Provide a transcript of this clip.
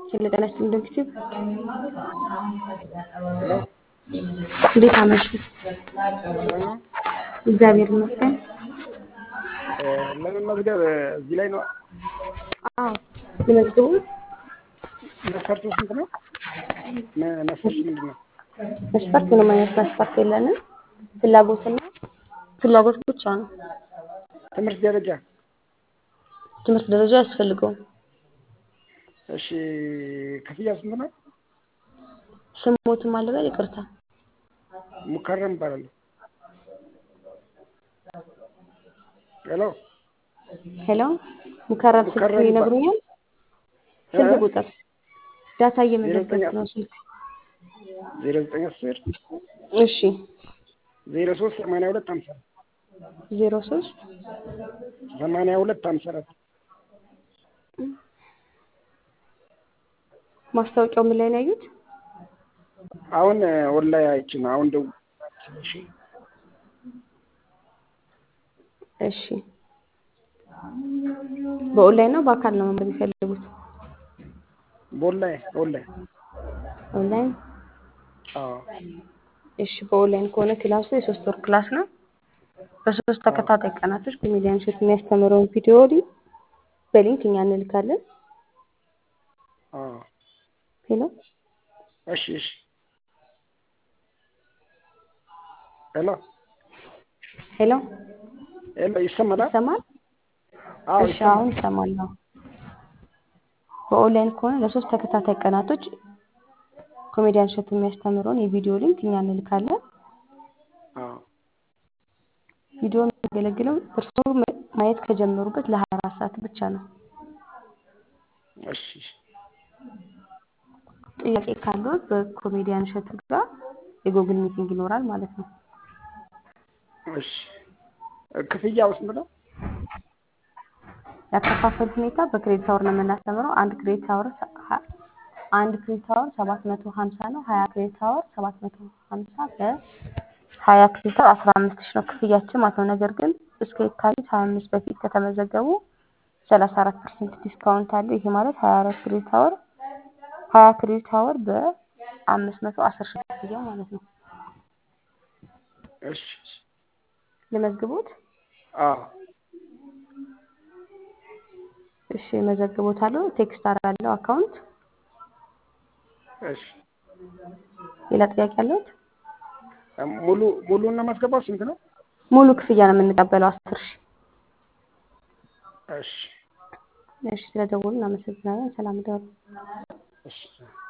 ሄሎ ጤና ይስጥልኝ ዶክተር ሄሎ እንዴት አመሹ? ሰላም ነው። እግዚአብሔር ይመስገን። ለመመዝገብ እዚህ ላይ ነው። አዎ ልመዝግቡ? መስፈርቱ ስንት ነው? መ- መስፈርቱ ምንድን ነው? መስፈርት ምንም አይነት መስፈርት የለንም። ፍላጎትና ፍላጎት ብቻ ነው። ትምህርት ደረጃ ትምህርት ደረጃ አያስፈልገውም። እሺ፣ ክፍያ ስንት ነው? ስሞትም አለበል ይቅርታ። ሙከረም እባላለሁ። ሄሎ ሄሎ ሙከረም ስልክ ሙከረም ይነግሩኛል? ስልክ ቁጥር ዳታ ዜሮ እየመዘገብኩ ዘጠኝ ነው ስልክ። ዜሮ ዘጠኝ አስር እሺ ዜሮ ሶስት ሰማንያ ሁለት ሀምሳ አራት ዜሮ ሶስት ሰማንያ ሁለት ሀምሳ አራት ማስታወቂያው ምን ላይ ነው ያዩት? አሁን ወላሂ አይቼ ነው። አሁን ደው እሺ እሺ በኦንላይን ነው በአካል ነው መማር የሚፈልጉት? በወላሂ በወላሂ ኦንላይን አዎ እሺ በኦንላይን ከሆነ ክላሱ የሶስት ወር ክላስ ነው። በሶስት ተከታታይ ቀናቶች ኮሜዲያን ሴት የሚያስተምረውን ቪዲዮ ሊ- በሊንክ እኛ እንልካለን። አዎ ሄሎ እሺ እሺ ሄሎ ሄሎ ሄሎ ይሰማል? ይሰማል? አዎ እሺ ይሰማል። አሁን ይሰማል። አዎ። በኦንላይን ከሆነ ለሶስት ተከታታይ ቀናቶች ኮሜዲያን ሴት የሚያስተምረውን የቪዲዮ ሊንክ እኛ እንልካለን። አዎ ቪዲዮ የሚያገለግለው እርስዎ ማ- ማየት ከጀመሩበት ለሀያ አራት ሰዓት ብቻ ነው። እሺ ጥያቄ ካለው በኮሜዲያን እሸቱ ጋር የጎግል ሚቲንግ ይኖራል ማለት ነው። እሺ ክፍያው ስንት ነው? ያከፋፈል ሁኔታ በክሬዲት አወር ነው የምናስተምረው። አንድ ክሬዲት አወር ሰ- ሀ- አንድ ክሬዲት አወር ሰባት መቶ ሀምሳ ነው። ሀያ ክሬዲት አወር ሰባት መቶ ሀምሳ በሀያ ክሬዲት አወር አስራ አምስት ሺህ ነው ክፍያችን ማለት ነው። ነገር ግን እስከ የካቲት ሀያ አምስት በፊት ከተመዘገቡ ሰላሳ አራት ፐርሰንት ዲስካውንት አለ። ይሄ ማለት ሀያ አራት ክሬዲት አወር ሀያ ክሬዲት አወር በአምስት መቶ አስር ሺህ ክፍያው ማለት ነው። እሺ ልመዝግቦት? አዎ እሺ መዘግቦታለሁ። ቴክስት አደርጋለሁ አካውንት። እሺ ሌላ ጥያቄ አለዎት? ሙሉ ሙሉን ነው ማስገባው ስንት ነው? ሙሉ ክፍያ ነው የምንቀበለው አስር ሺህ እሺ እሺ ስለደወሉ እናመሰግናለን። ሰላም ደሩ። እሺ